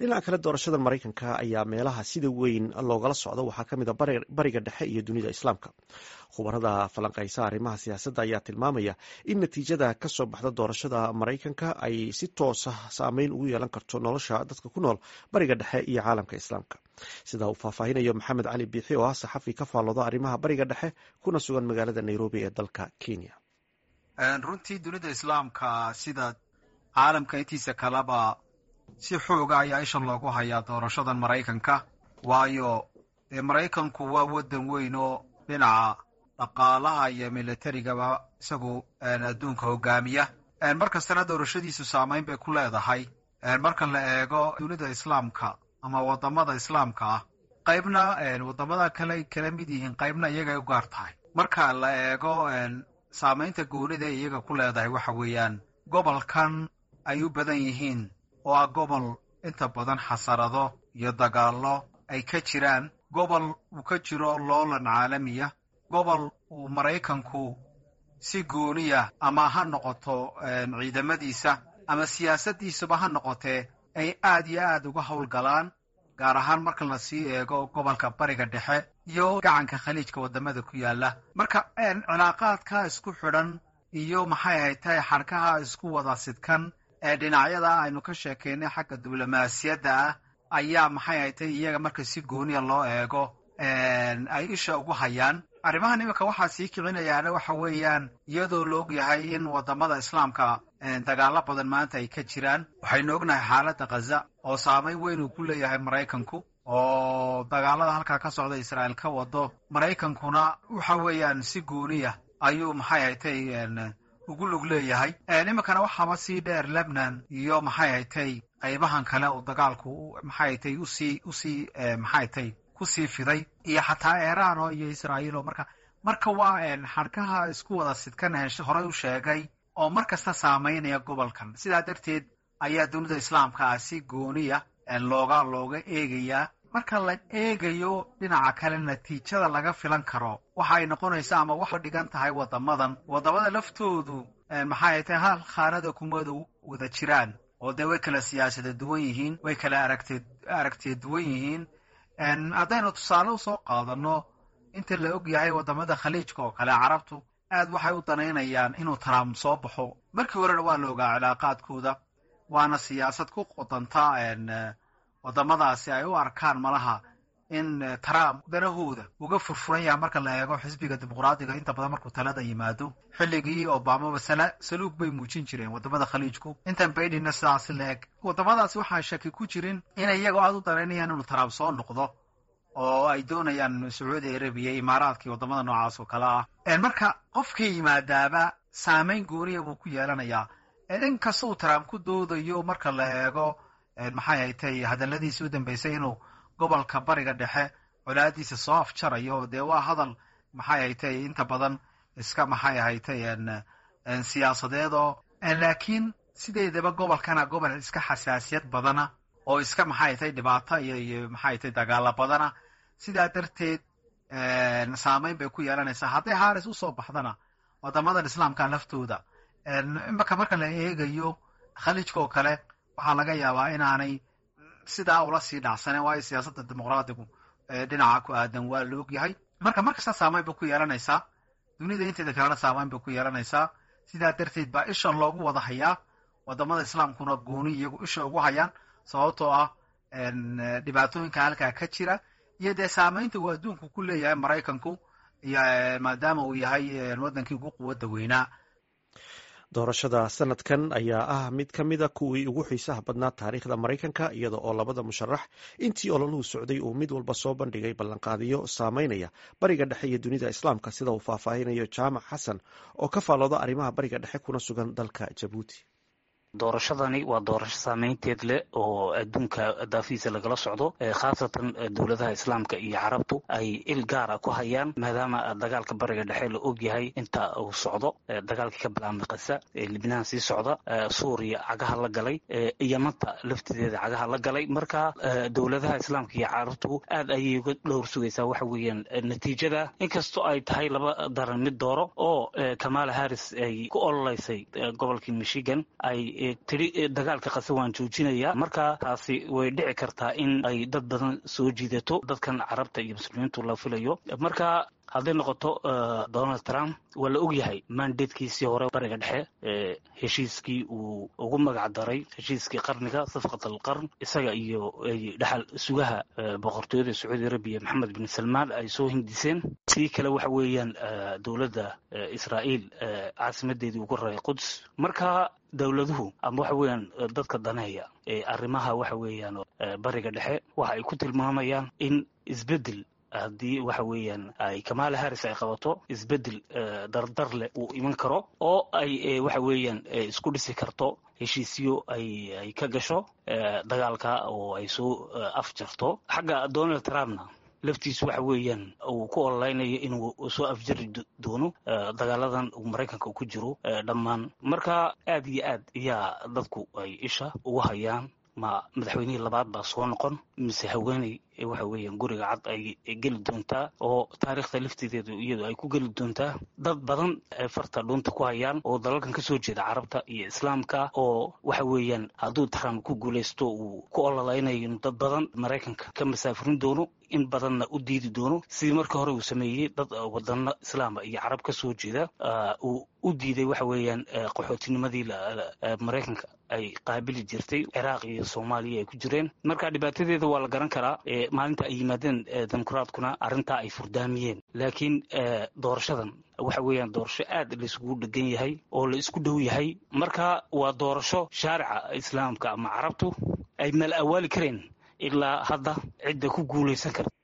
dhinaca kale doorashada maraykanka ayaa meelaha sida weyn loogala socdo waxaa ka mid a bariga dhexe iyo dunida islaamka khubarada falanqaysa arrimaha siyaasadda ayaa tilmaamaya in natiijada ka soo baxda doorashada maraykanka ay si toosa saameyn ugu yeelan karto nolosha dadka ku nool bariga dhexe iyo caalamka islaamka sida uu faahfaahinayo maxamed cali biixi oo ah saxafi ka faallooda arrimaha bariga dhexe kuna sugan magaalada nairobi ee dalka kenya runtii dunida islaamka sida caalamka intiisa kaleba si xooga ayaa isha loogu hayaa doorashadan maraykanka waayo dee maraykanku waa waddan weyn oo dhinaca dhaqaalaha iyo militarigaba isagu adduunka hogaamiya mar kastana doorashadiisu saameyn bay ku leedahay marka la eego dunida islaamka ama wadamada islaamka ah qaybna wadamada kale kala mid yihiin qaybna iyagay u gaar tahay marka la eego saameynta goonida ee iyaga ku leedahay waxa weeyaan gobolkan ay u badan yihiin oo ah gobol inta badan xasarado iyo dagaallo ay ka jiraan gobol uu ka jiro loolan caalamiya gobol uu maraykanku si gooniya ama ha noqoto ciidamadiisa ama siyaasaddiisuba ha noqotee ay aad iyo aad uga howlgalaan gaar ahaan marka la sii eego gobolka bariga dhexe iyo gacanka khaliijka wadamada ku yaala marka cilaaqaadka isku xidhan iyo maxay ahayd tahay xadhkaha isku wada sidkan ee dhinacyada aynu ka sheekaynay xagga diblomaasiyadda ah ayaa maxay ahayd tahay iyaga marka si gooniya loo eego ay isha ugu hayaan arrimahan iminka waxaa sii kicinayaana waxa weeyaan iyadoo la og yahay in wadamada islaamka dagaalo badan maanta ay ka jiraan waxaynu ognahay xaaladda khaza oo saameyn weyn uu ku leeyahay maraykanku oo dagaalada halkaa ka socda israa'iil ka wado maraykankuna waxa weeyaan si gooniya ayuu maxay haytay ugu lug leeyahay iminkana waxaaba sii dheer lebnan iyo maxay haytay qaybahan kale uu dagaalku maxay haytay usii usii maxay haytay kusii fiday iyo xataa iiraan oo iyo israa'iil oo marka marka waa xadhkaha isku wada sidkan horey u sheegay oo mar kasta saameynaya gobolkan sidaa darteed ayaa dunida islaamka ah si gooniya looga looga eegayaa marka la eegayo dhinaca kale natiijada laga filan karo waxa ay noqonaysaa ama waxa dhigan tahay wadamadan wadamada laftoodu maxay tahay hal khaanada kumada wada jiraan oo dee way kala siyaasada duwan yihiin way kala aragte aragtiya duwan yihiin haddaynu tusaale usoo qaadano inta la og yahay wadamada khaliijka oo kale carabtu aad waxay u danaynayaan inuu trump soo baxo markii horena waa la ogaa cilaaqaadkooda waana siyaasad ku qodanta wadamadaasi ay u arkaan malaha in trump danahooda uga furfuran yaha marka la eego xisbiga dimuqraadiga inta badan markuu talada yimaado xilligii obamaba saluug bay muujin jireen wadamada khaliijku intan baydinna sidaasi la eg wadamadaasi waxaa shaki ku jirin inay iyagoo aad u danaynayaan inuu trump soo noqdo oo ay doonayaan sacuudi arabiya imaaraadka iyo wadamada noocaas oo kale ah marka qofkii yimaadaaba saameyn gooniya buu ku yeelanayaa in kasta uu trump ku doodayo marka la eego maxay haytay hadaladiisii u dambeysay inuu gobolka bariga dhexe colaadiisa soo afjarayo dee waa hadal maxay haytay inta badan iska maxay haytay siyaasadeedoo laakiin sideedaba gobolkana gobol iska xasaasiyad badana oo iska maxay haytay dhibaato iyo iyo maxay haytay dagaalo badana sidaa darteed saameyn bay ku yeelanaysaa hadday haris usoo baxdana wadamadan islaamka laftooda imaka marka la eegayo khaliijka oo kale waxaa laga yaabaa inaanay sidaa ula sii dhacsaneen waayo siyaasadda dimuqraadigu dhinaca ku aadan waa la og yahay marka mar kasta saameyn bay ku yeelanaysaa dunida inteeda kalena saameyn bay ku yeelanaysaa sidaa darteed baa ishan loogu wada hayaa wadamada islaamkuna gooni iyagu isha ugu hayaan sababtoo ah dhibaatooyinka halkaa ka jira iyo dee saameynta uu adduunku ku leeyahay maraykanku iyo maadaama uu yahay waddankii ugu quwadda weynaa doorashada sanadkan ayaa ah mid ka mida kuwii ugu xiisaha badnaa taariikhda maraykanka iyada oo labada musharax intii ololuhu socday uu mid walba soo bandhigay ballanqaadiyo saameynaya bariga dhexe iyo dunida islaamka sida uu faahfaahinayo jaamac xasan oo ka faallooda arrimaha bariga dhexe kuna sugan dalka jabuuti doorashadani waa doorasho saameynteed leh oo adduunka daafihiisa lagala socdo khaasatan dowladaha islaamka iyo carabtu ay il gaara ku hayaan maadaama dagaalka bariga dhexe la ogyahay inta uu socdo dagaalkii ka bilaabmay kasa libnaan sii socda suuriya cagaha la galay yamanta laftideeda cagaha la galay marka dowladaha islaamka iyo carabtu aad ayay uga dhowr sugaysaa waxa weeyaan natiijada inkastoo ay tahay laba daran mid dooro oo kamala harris ay ku ololeysay gobolkii michigan ay tidhi dagaalka qase waan joojinaya marka taasi way dhici kartaa in ay dad badan soo jiidato dadkan carabta iyo muslimiintu la filayo marka hadday noqoto donald trump waa la og yahay mandatekiisii hore bariga dhexe heshiiskii uu ugu magac daray heshiiskii qarniga safqat alqarn isaga iyo dhaxal sugaha boqortooyada sacuudi arabiya maxamed bin salmaan ay soo hindiseen sidii kale waxa weeyaan dowladda israa'iil caasimadeedii ugu raray quds marka dowladuhu ama waxa weeyaan dadka daneeya ee arrimaha waxa weeyaan bariga dhexe waxa ay ku tilmaamayaan in isbeddel haddii waxa weeyaan ay kamala harris ay qabato isbeddel dardar leh uu iman karo oo ay waxa weeyaan isku dhisi karto heshiisyo ay ay ka gasho dagaalka oo ay soo afjarto xagga donald trumpna laftiisu waxa weeyaan uu ku ololeynayo inuu soo afjari doono dagaaladan uu maraykanka ku jiro dhammaan marka aad iyo aad ayaa dadku ay isha ugu hayaan ma madaxweynihii labaad baa soo noqon mise haweeney waxa weeyaan guriga cad ay geli doontaa oo taariikhda laftideedu iyadu ay ku geli doontaa dad badan ay farta dhuunta ku hayaan oo dalalkan kasoo jeeda carabta iyo islaamka oo waxa weeyaan hadduu trump ku guulaysto uu ku ololeynayo dad badan maraykanka ka masaafurin doono in badanna u diidi doono sidii markii hore uu sameeyey dad wadano islaama iyo carab ka soo jeeda uu u diiday waxa weeyaan qaxootinimadii maraykanka ay qaabili jirtay ciraaq iyo soomaaliya ay ku jireen marka dhibaatadeeda waa la garan karaa maalinta ay yimaadeen dimuqraadkuna arrintaa ay furdaamiyeen laakiin doorashadan waxa weeyaan doorasho aad laiskugu dhegan yahay oo la isku dhow yahay marka waa doorasho shaarica islaamka ama carabtu ay mal awaali kareen ilaa hadda cidda ku guulaysan karta